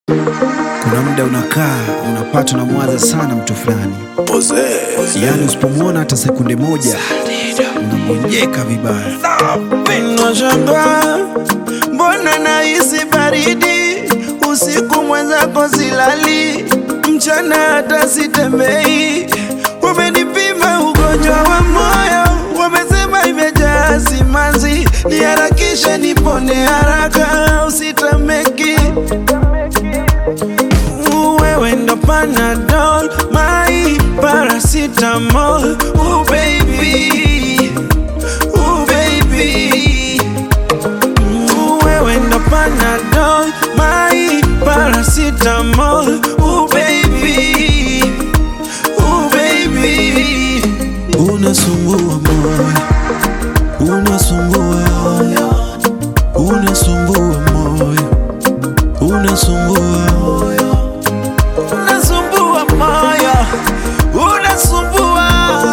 Kuna muda unakaa unapata unamwaza sana mtu fulani, yaani usipomwona hata sekunde moja unagonjeka vibaya. Nashangaa mbona nahisi baridi usiku, mwenzako silali, mchana hata sitembei. Wamenipima ugonjwa wa moyo, wamesema imejaa simanzi, niharakishe nipone haraka, usitameki wewe ndo Panadol, my paracetamol, oh baby, oh baby wewe ndo Panadol, my paracetamol, oh baby, oh baby. Unasumbua moyo, unasumbua, unasumbua moyo, unasumbua unasumbua moyo, unasumbua,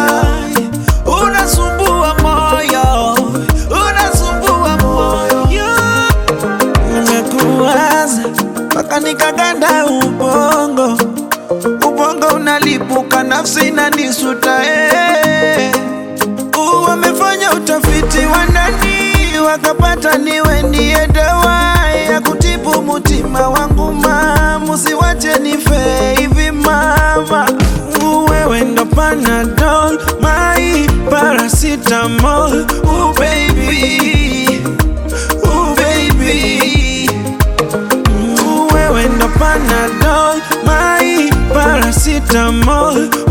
unasumbua moyo, unasumbua moyo. Nimekuwaza mpaka nikaganda ubongo, ubongo unalipuka, nafsi inanisuta eh. Uh, Wamefanya utafiti wa ndani wakapata niwe ndiye dawa ya kutibu mutima wangu ma, musiwache nife hivi mama. Uh, Wewe ndo Panadol, my paracetamol, oh baby, oh baby. Uh, Wewe ndo Panadol, my paracetamol,